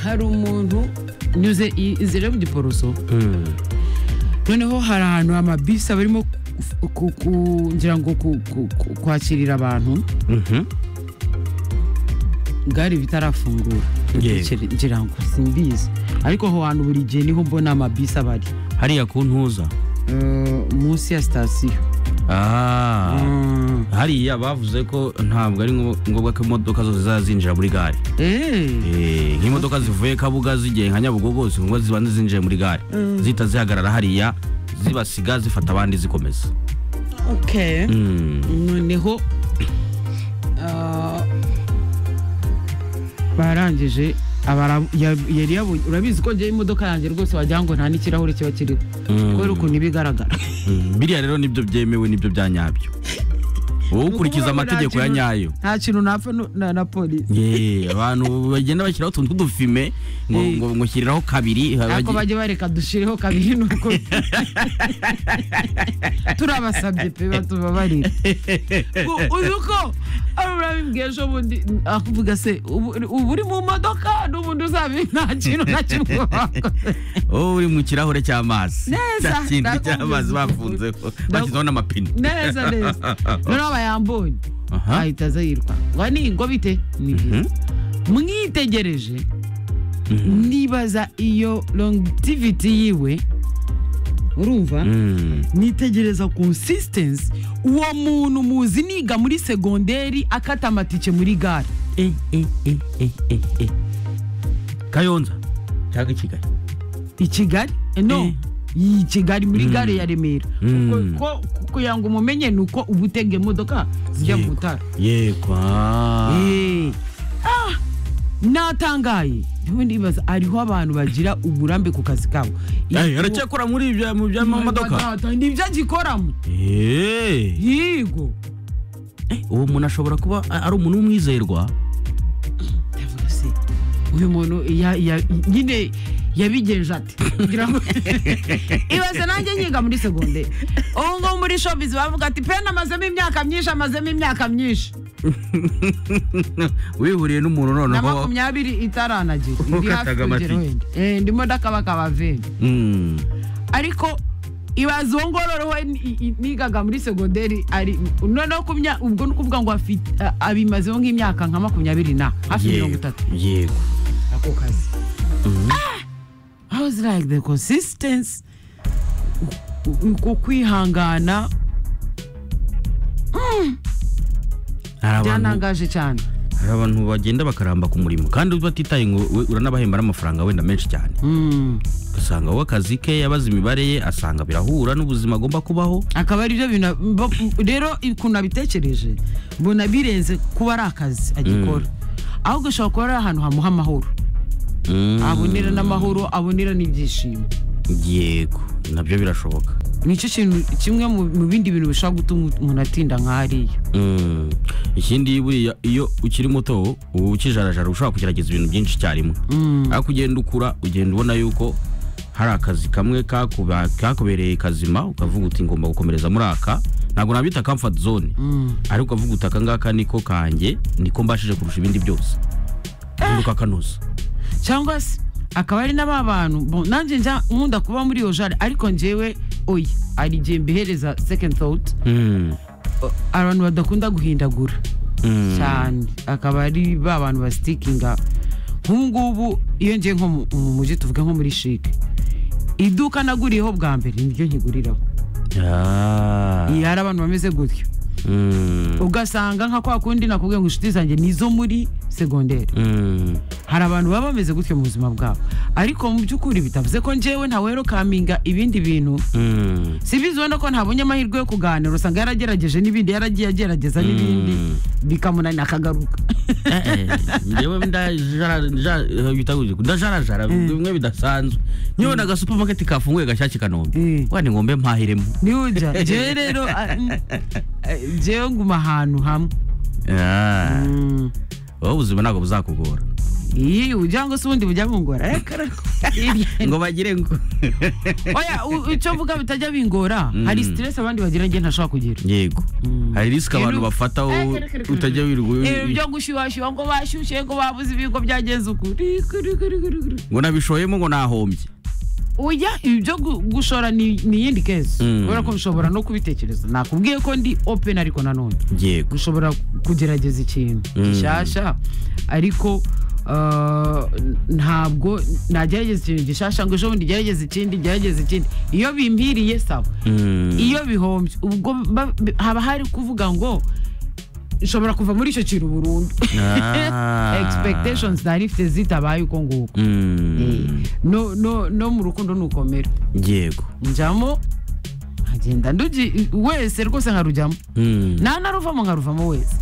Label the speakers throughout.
Speaker 1: hari umuntu nyuze i- inzira yo mu giporoso noneho hari ahantu amabisi aba arimo ku- ku- ku- ngira ngo ku- ku- ku- kwakirira abantu gare bitarafungura
Speaker 2: Yego.
Speaker 1: Ngira- ngira ngo simbizi ariko aho hantu buri gihe niho mbona amabisi aba ari
Speaker 2: hariya ku ntuza
Speaker 1: Eh, munsi ya sitasiyo
Speaker 2: Ah,
Speaker 1: Mm.
Speaker 2: hariya bavuze ko ntabwo ari ngo- ngombwa ko imodoka zose zizaba zinjira muri gare
Speaker 1: Eh,
Speaker 2: Eh, nk'imodoka zivuye kabuga zigiye nka nyabugogo si ngombwa zibanza zinjiye muri gare zihita zihagarara hariya zibasiga zifata abandi zikomeza
Speaker 1: okay
Speaker 2: Mm.
Speaker 1: noneho ah, barangije abara- ya- yari yabonye urabizi ko njyewe imodoka yanjye rwose wagira ngo nta n'ikirahure kiba kiriho kubera ukuntu iba igaragara
Speaker 2: Mm, biriya rero nibyo byemewe nibyo bya nyabyo wowe
Speaker 1: Ni ukuvuga ngo nta
Speaker 2: ukurikiza amategeko ya
Speaker 1: kintu-
Speaker 2: nyayo
Speaker 1: nta kintu napfa nu- na na polisi
Speaker 2: Ye, abantu bagenda bashyiraho utuntu tw'udufime ngo
Speaker 1: Eh.
Speaker 2: ngo ngo shyiriraho kabiri
Speaker 1: ariko
Speaker 2: bagi-
Speaker 1: bajye bareka dushyireho kabiri nuko turabasabye pe batubabarira U- uzi uko ari urabibwiye ejo bundi akuvuga se ubu ubu uri mu modoka n'ubundi uzabi nta kintu na kimwe wakoze
Speaker 2: wowe uri mu kirahure cy'amazi
Speaker 1: Neza,
Speaker 2: cya kindi
Speaker 1: ndakubwiza
Speaker 2: cy'amazi
Speaker 1: ukuri.
Speaker 2: bafunzeho
Speaker 1: Ndaku-
Speaker 2: bashyizeho n'amapine
Speaker 1: neza neza noneho bayambonye
Speaker 2: Aha.
Speaker 1: ahita aza yirwa ngo ni ngo bite ni byiza mwitegereje nibaza iyo longivity yiwe urumva
Speaker 2: Mm.
Speaker 1: nitegereza consistency uwo muntu muzi niga muri segonderi akata amatike muri gare
Speaker 2: Eh, eh, eh, eh, eh, eh. kayonza cyangwa i kigali
Speaker 1: i kigali Eh, no
Speaker 2: Eh.
Speaker 1: i kigali muri gare ya remera
Speaker 2: Mm.
Speaker 1: Kuko- ko- kugira ngo umumenye ni uko uba utega imodoka zijya mu
Speaker 2: Yego.
Speaker 1: butara
Speaker 2: yego
Speaker 1: Eh. Ah, natangaye niwe ndibaza hariho abantu bagira uburambe ku kazi kabo
Speaker 2: Eh, aracyakora muri ibyo mu by'amamodoka
Speaker 1: nibyo agikoramo
Speaker 2: Eh.
Speaker 1: yego
Speaker 2: Eh, uwo muntu ashobora kuba a- ari umuntu w'umwizerwa
Speaker 1: Ndavuga se, uyu muntu ya- ya- nyine yabigenje ati Ngira ngo- ibaze nanjye nyiga muri segonderi ubu ngubu muri shopizi bavuga ati peni amazemo imyaka myinshi amazemo imyaka myinshi
Speaker 2: wihuriye n'umuntu
Speaker 1: na
Speaker 2: noneho
Speaker 1: makumyabiri itaranagira
Speaker 2: Ukataga
Speaker 1: ndi hafi kugera
Speaker 2: amatike.
Speaker 1: wenda Eh, ndimo ndakabakaba veni
Speaker 2: Mm.
Speaker 1: ariko ibaze uwo ngororoho nigaga muri segonderi ari noneho ku mya- ubwo ni ukuvuga ngo afite- a- abimazeho nk'imyaka nka makumyabiri na hafi mirongo
Speaker 2: yego
Speaker 1: itatu
Speaker 2: yego
Speaker 1: ako kazi Ah! I was like the consistency u- u- uko kwihangana
Speaker 2: hari abantu
Speaker 1: byanangaje cyane
Speaker 2: hari abantu bagenda bakaramba ku murimo kandi batitaye ngo we uranabahemba n'amafaranga wenda menshi cyane
Speaker 1: Mm.
Speaker 2: ugasanga wowe akazi ke yabaze imibare ye asanga birahura n'ubuzima agomba kubaho
Speaker 1: akaba ari byo bintu bo- rero ukuntu abitekereje mbona birenze kuba ari akazi agikora ahubwo ashobora kuba ari ahantu hamuha amahoro
Speaker 2: Mm.
Speaker 1: abonera n'amahoro abonera n'ibyishimo
Speaker 2: yego nabyo birashoboka
Speaker 1: nicyo kintu kimwe mu mu bindi bintu bishobora gutuma umuntu atinda nka hariya
Speaker 2: Mm. ikindi buriya iyo ukiri muto uba ukijarajara ushobora kugerageza ibintu byinshi icyarimwe ariko ugenda ukura ugenda ubona yuko hari akazi kamwe kakuba- kakubereye kazima ukavuga uti ngomba gukomereza muri aka ntabwo nabita comfort zone ariko ukavuga uti aka ngaka niko kanjye niko mbashije kurusha ibindi byose ubundi ukakanoza
Speaker 1: cyangwa se akaba ari n'aba bantu bon, nanjye njya nkunda kuba muri iyo jare ariko njyewe oya hari igihe mbihereza second thought
Speaker 2: Mm.
Speaker 1: o- abantu badakunda guhindagura
Speaker 2: Mm.
Speaker 1: cyane akaba ari ba bantu basitikinga nk'ubu ngubu iyo ngiye nko mu mu mujyi tuvuge nko muri shike iduka naguriyeho bwa mbere niryo nkiguriraho
Speaker 2: Ah.
Speaker 1: iyo hari abantu bameze gutyo
Speaker 2: Mm.
Speaker 1: ugasanga nka kwa kundi nakubwiye ngo inshuti zanjye nizo muri segonderi
Speaker 2: Mm.
Speaker 1: hari abantu baba bameze gutyo mu buzima bwabo ariko mu by'ukuri bitavuze ko njyewe ntawerokaminga ibindi bintu
Speaker 2: Mm.
Speaker 1: si bizi wenda ko ntabonye amahirwe yo kuganira usanga yaragerageje n'ibindi yaragiye agerageza n'ibindi bikamunanira akagaruka
Speaker 2: njyewe ndajara- nja- eh, bita gutya, ndajarajara bimwe bidasanzwe niba na agasupamaketi kafunguye gashyashya i kanombe
Speaker 1: Mm.
Speaker 2: wenda ngombe mpahiremo
Speaker 1: ntihujya njyewe rero ah, mm, eh, njyewe nguma ahantu hamwe
Speaker 2: Ah,
Speaker 1: Mm,
Speaker 2: wowe ubuzima ntabwo buzakugora
Speaker 1: iyi ujya ngo se ubundi bujya bungora eh, karako. Hirya.
Speaker 2: ngo bagire ngo
Speaker 1: oya u- icyo mvuga bitajya bingora hari stress abandi bagira njye ntashobora kugira
Speaker 2: yego hari risike abantu
Speaker 1: Rero-
Speaker 2: bafataho
Speaker 1: Eh, kere, kere, kere.
Speaker 2: utajya
Speaker 1: ibi
Speaker 2: wirirwa
Speaker 1: byo gushyuhashyuha ngo bashyushye ngo babuze ibigo byagenze ukuri kuri, kuri, kuri, kuri.
Speaker 2: ngo nabishoyemo ngo nahombye
Speaker 1: oya ibi byo gu- gushora ni ni iyindi kezi
Speaker 2: Mm.
Speaker 1: kubera ko bishobora no kubitekereza nakubwiye ko ndi open ariko nanone
Speaker 2: yego
Speaker 1: ushobora kugerageza ikintu
Speaker 2: Mm.
Speaker 1: gishyashya ariko uh, ntabwo nagerageza ikintu gishyashya ngo ejo bundi gerageza ikindi gerageza ikindi iyo bimpiriye sawa
Speaker 2: Mm.
Speaker 1: iyo bihombye ubwo ba- bi- haba hari kuvuga ngo nshobora kuva muri icyo kintu burundu
Speaker 2: Ah.
Speaker 1: expectations nari mfite zitabaye uko nguko
Speaker 2: Mm.
Speaker 1: Eh, no, no, no mu rukundo nukomera
Speaker 2: yego
Speaker 1: njyamo nkagenda ndugi wese rwose nkarujyamo
Speaker 2: Mm.
Speaker 1: nta naruvamo nkaruvamo wese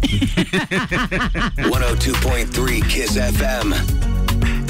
Speaker 3: 102.3 Kiss FM.